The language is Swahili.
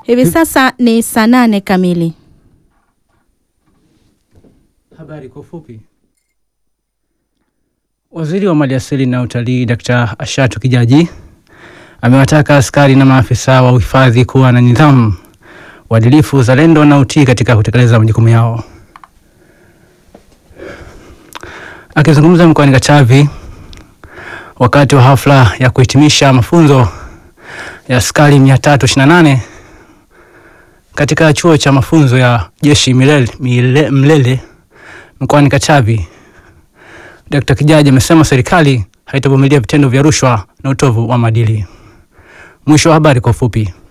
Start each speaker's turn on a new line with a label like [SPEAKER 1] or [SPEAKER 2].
[SPEAKER 1] Hivi sasa ni saa nane kamili.
[SPEAKER 2] Habari kwa ufupi. Waziri wa Maliasili na Utalii Dkt. Ashatu Kijaji amewataka askari na maafisa wa uhifadhi kuwa na nidhamu, uadilifu, uzalendo na utii katika kutekeleza majukumu yao. Akizungumza mkoani Katavi wakati wa hafla ya kuhitimisha mafunzo ya askari 328 katika chuo cha mafunzo ya jeshi Milele, Mile, Mlele mkoani Katavi, Dkt. Kijaji amesema serikali haitavumilia vitendo vya rushwa na utovu wa maadili. Mwisho wa habari kwa ufupi.